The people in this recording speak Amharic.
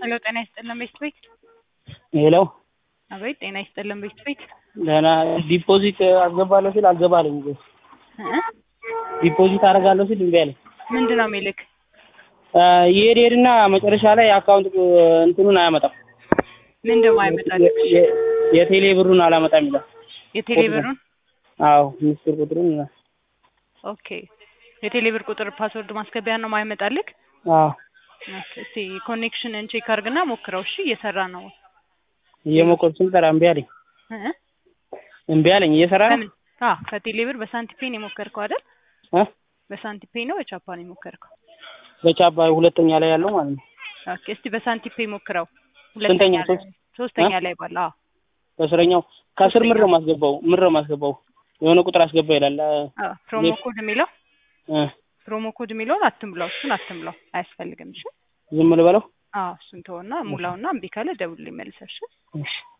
ሄሎ ጤና ይስጥልን ቤት ቤት ሄሎ አቤት ጤና ይስጥልን ቤት ቤት ደህና ዲፖዚት አስገባለሁ ሲል አልገባልኝ እ ዲፖዚት አደርጋለሁ ሲል እምቢ አለኝ ምንድን ነው የሚልክ ይሄድ ሄድና መጨረሻ ላይ አካውንት እንትኑን አያመጣም ምንድን ነው አይመጣልክ የ- የቴሌ ብሩን አላመጣም ይላል የቴሌ ብሩን አዎ ምስጢር ቁጥሩን ኦኬ የቴሌ ብር ቁጥር ፓስወርድ ማስገቢያ ነው ማይመጣልክ አዎ ኦኬ እስቲ ኮኔክሽንን ቼክ አድርግና ሞክረው እሺ እየሰራ ነው እየሞከርኩ ስንጠራ እምቢ አለኝ እ እምቢ አለኝ እየሰራ ነው ከምን አዎ ከቴሌ ብር በሳንቲፔን የሞከርከው አይደል እ በሳንቲፔ ነው በቻፓን የሞከርከው በቻባ ሁለተኛ ላይ ያለው ማለት ነው ኦኬ እስቲ በሳንቲፔ ሞክረው ስንተኛ? ሁለተኛ ላይ ሶስተኛ ላይ ባለ አዎ በስረኛው ከስር ምር ነው ማስገባው ምር ነው ማስገባው የሆነ ቁጥር አስገባ ይላል አዎ ፕሮሞ ኮድ የሚለው እ ፕሮሞ ኮድ የሚለውን አትምለው እሱን አትምለው አያስፈልግም እሺ ዝም ልበለው አዎ እሱን ተወና ሙላውና እምቢ ካለ ደውልልኝ መልሰሽ እሺ